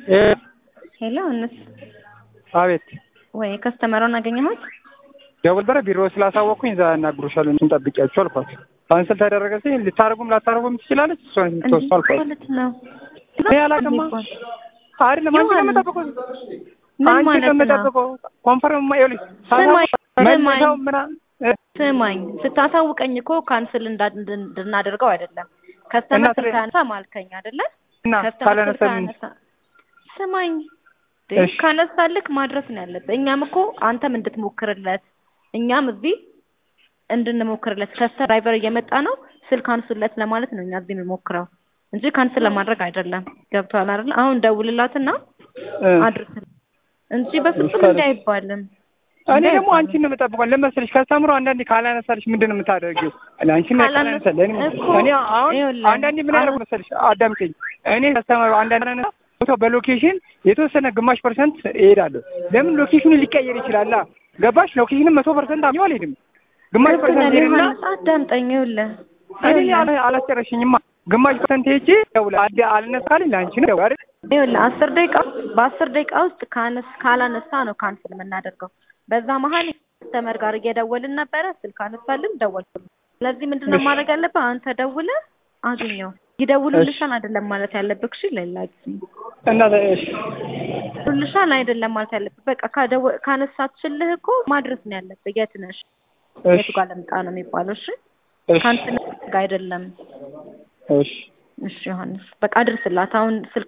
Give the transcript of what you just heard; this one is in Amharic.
ሄሎ እንስ አቤት ወይ ከስተመሩን አገኘሁት። ደውል በረ ቢሮ ስላሳወቅኩኝ እዛ ያናግሩሻል እንትን ጠብቂያቸው አልኳት። ካንስል ተደረገ ሲል ልታደርጉም ላታደርጉም ትችላለች። እሷን ትወስዱ አልኳት። ማለት ነው እኔ አላውቅማ አይደለም አንቺ ነው የምጠብቀው ምን አንቺ ማለት ነው ነው? የምጠብቀው ኮንፈርም ይኸውልሽ ስማኝ፣ መልሰው ስማኝ። ምናምን ስማኝ ስታሳውቀኝ እኮ ካንስል እንዳ- እንድን- እንድናደርገው አይደለም። ከስተመር እና ስልክ ስለ- አነሳ ማልከኝ አይደለ? እና ከስተመር ስልክ ካላነሳም አነሳ። ስማኝ እሺ። ካነሳልክ ማድረስ ነው ያለብህ። እኛም እኮ አንተም እንድትሞክርለት እኛም እዚህ እንድንሞክርለት ከስተመር ድራይቨር እየመጣ ነው ስልክ አንሱለት ለማለት ነው እኛ እዚህ የምንሞክረው እንጂ ካንስል ለማድረግ አይደለም። ገብቶሃል አይደለ? አሁን ደውልላትና እ፣ አድርስል እንጂ በፍጹም ይሻላል። እንዲህ አይባልም። እኔ እንዲህ ደግሞ አይባልም። አንቺን ነው የምጠብቀው። ለመሰለሽ ከስተምሮ አንዳንዴ ካላነሳልሽ ምንድን ነው የምታደርጊው? አንቺን ካላነሳ- ካላነሳ ለእኔ እኮ እኔ አሁን ይኸውልህ፣ አንዳንዴ ምን ያደርጉ አሁን- መሰለሽ? አዳምጪኝ። እኔ ከስተመሩ አንዳንድ አነሳ ቦታው በሎኬሽን የተወሰነ ግማሽ ፐርሰንት እሄዳለሁ። ለምን ሎኬሽኑ ሊቀየር ይችላል። ገባሽ? ሎኬሽንም መቶ ፐርሰንት አምኜው አልሄድም። ግማሽ ልክ ነህ ፐርሰንት ሄድና ዮሐንስ፣ አዳምጠኝ። ይኸውልህ እኔ ይኸውልህ አላ- አላስጨረሽኝማ። ግማሽ ፐርሰንት ሄጄ ደውላ አድ- አልነሳልኝ ለአንቺ ነው ደውላ አይደል? ይኸውልህ አስር ደቂቃ በአስር ደቂቃ ውስጥ ካነስ ካላነሳ ነው ካንስል የምናደርገው። በዛ መሀል ከስተመር ጋር እየደወልን ነበረ፣ ስልክ አነሳልን፣ ደወልኩልህ። ስለዚህ ምንድን ነው እሺ። ማድረግ ያለብህ? አንተ ደውለህ አግኘው። ይደውሉልሻል አይደለም ማለት ያለብህ። እሺ ሌላ ጊዜ እና እሺ ይደውሉልሻል አይደለም ማለት ያለብህ። በቃ ካደወ- ካነሳችልህ እኮ ማድረስ ነው ያለብህ። የት ነሽ? እሺ የቱ ጋር ልምጣ ነው የሚባለው። እሺ እሺ ካንስል ጋር አይደለም። እሺ እሺ ዮሐንስ በቃ አድርስላት አሁን ስልክ